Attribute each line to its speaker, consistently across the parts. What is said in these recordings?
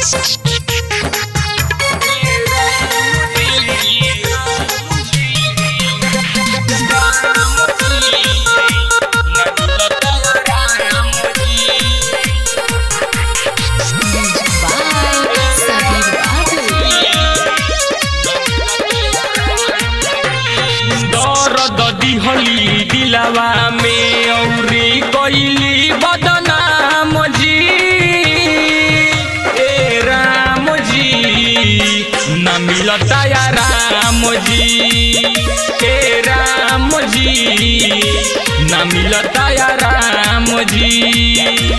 Speaker 1: दर्द दिहली दिलावा में औरी कैली बदनाम जी ए राम जी न मिलता या राम जी ए राम जी न मिलता या राम जी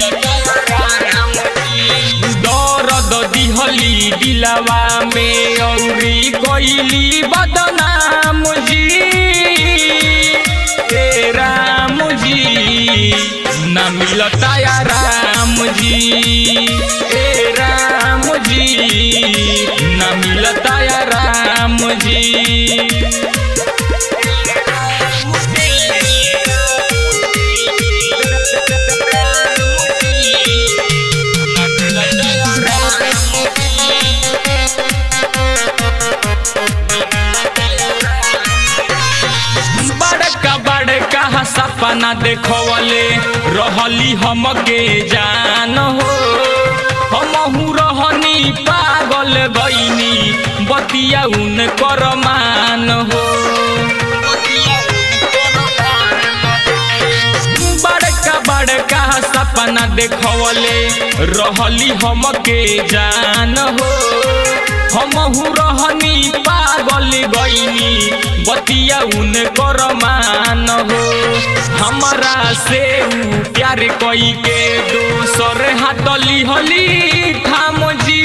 Speaker 1: दर्द दिहली दिलावा में औरी कैली बदनाम जी ए राम जी न मिलता या राम जी ए राम जी न मिलता या राम जी बड़का बड़का सपना देखवले रहली हमके जान हो हमहू रहनी पागल गईनी बतिया उन कर मान हो बड़का बड़का सपना देखवले रहली हमके जान हो हमहू रहनी पागल गईनी बतिया उन कर मान हो हमरा से ऊ प्यार कई के दोसर हाथ लिहली थाम जी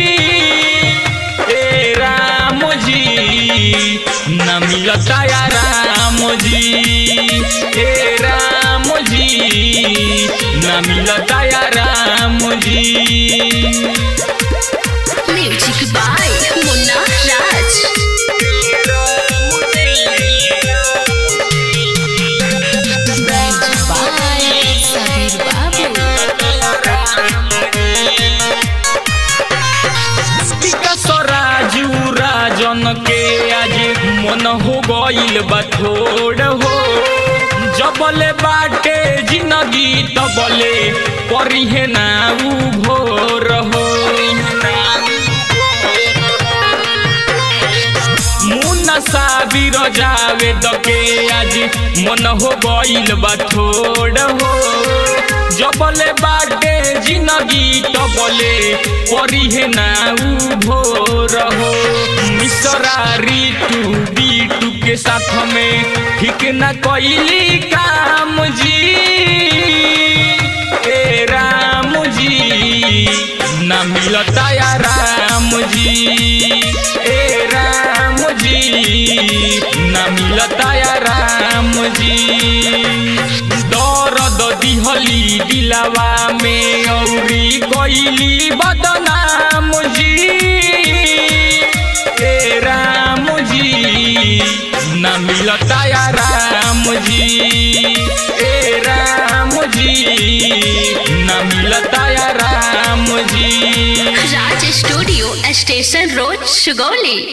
Speaker 1: ए राम जी न मिलता या राम जी ए राम जी न मिलता या Ram ji
Speaker 2: music by Munna Raj by Sabir
Speaker 1: Vikas Raju Rajan के आज मन हो गईल बा थोड़ हो जबले बाटे जिंदगी तबले परिहे ना उ भोर हो मुन्ना साबिर जावे दके आज मन हो गईल बा थोड़ हो जबले बाटे जिंदगी तबले परिहे ना उ भोर हो मिसरा ऋतु बीटू के साथ में ठीक न कैली काम जी ए राम जी न मिलता या राम जी ए राम जी न मिलता या राम जी दर्द दिहली दिलावा में औरी कैली बदनाम जी ए राम जी न मिलता या राम जी ए राम जी न मिलता या Ram ji
Speaker 2: Raj studio station road Sugauli